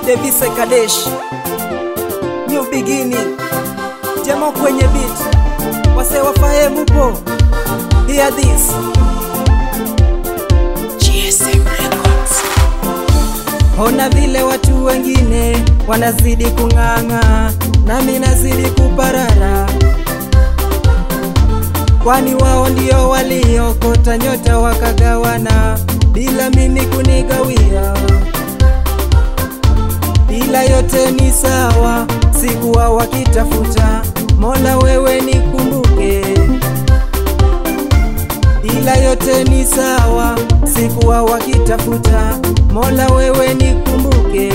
Devise Kadesh, New Beginning, Jemo kwenye beat, wase wafahe mupo, hear this. GSM Records. Ona vile watu wengine wanazidi kung'ang'a, nami nazidi kuparara, kwani wao ndio waliokota nyota wakagawana, bila mimi kunigawia. Ila yote ni sawa, sikuwa wakitafuta, Mola wewe nikumbuke. Ila yote ni sawa, sikuwa wakitafuta, Mola wewe nikumbuke.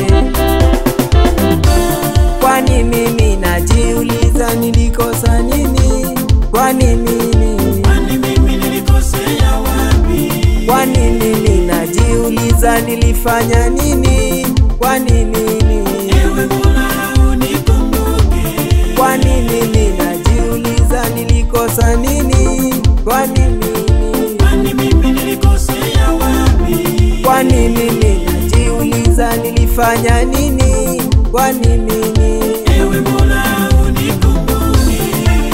Kwani mimi najiuliza nilikosa nini? Kwani mimi, Kwani mimi nilikosea wapi? kwani mimi najiuliza nilifanya nini? Kwani mimi, Ewe Mola unikumbuke. kwani mimi najiuliza nilikosa nini? Kwani mimi, Kwani mimi nilikosea wapi? kwani mimi najiuliza nilifanya nini? Kwani mimi Ewe Mola unikumbuke.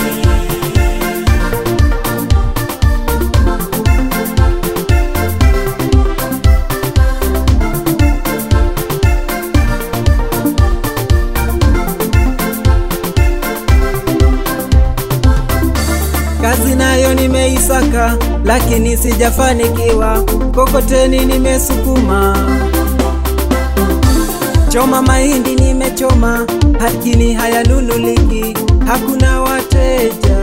Kazi nayo nimeisaka, lakini sijafanikiwa. Kokoteni nimesukuma, choma mahindi nimechoma, lakini hayanunuliki, hakuna wateja.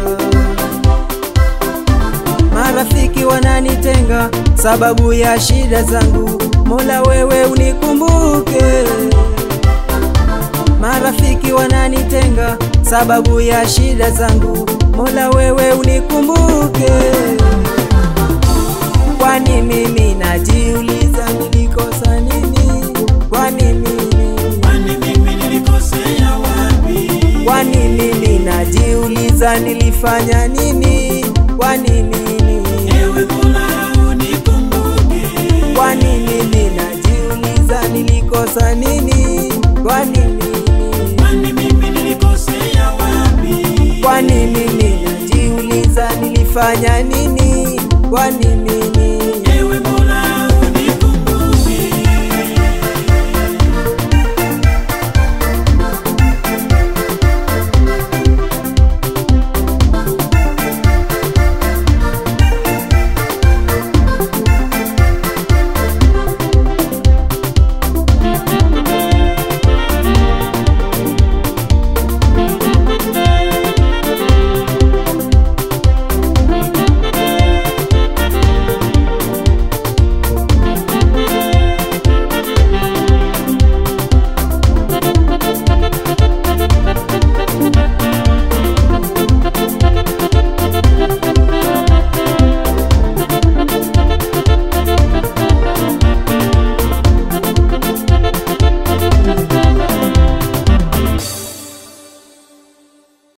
Marafiki wananitenga sababu ya shida zangu, Mola wewe unikumbuke. Marafiki wananitenga sababu ya shida zangu, Mola wewe unikumbuke. Kwani mimi najiuliza nilikosa nini? Kwani mimi, Kwani mimi nilikosea wapi? kwani mimi najiuliza nilifanya nini? Kwani mimi, Ewe Mola unikumbuke. kwani mimi najiuliza nilikosa nini? Kwani mimi, Kwani mimi nilikosea wapi? kwani mimi najiuliza nilifanya nini? Kwani mimi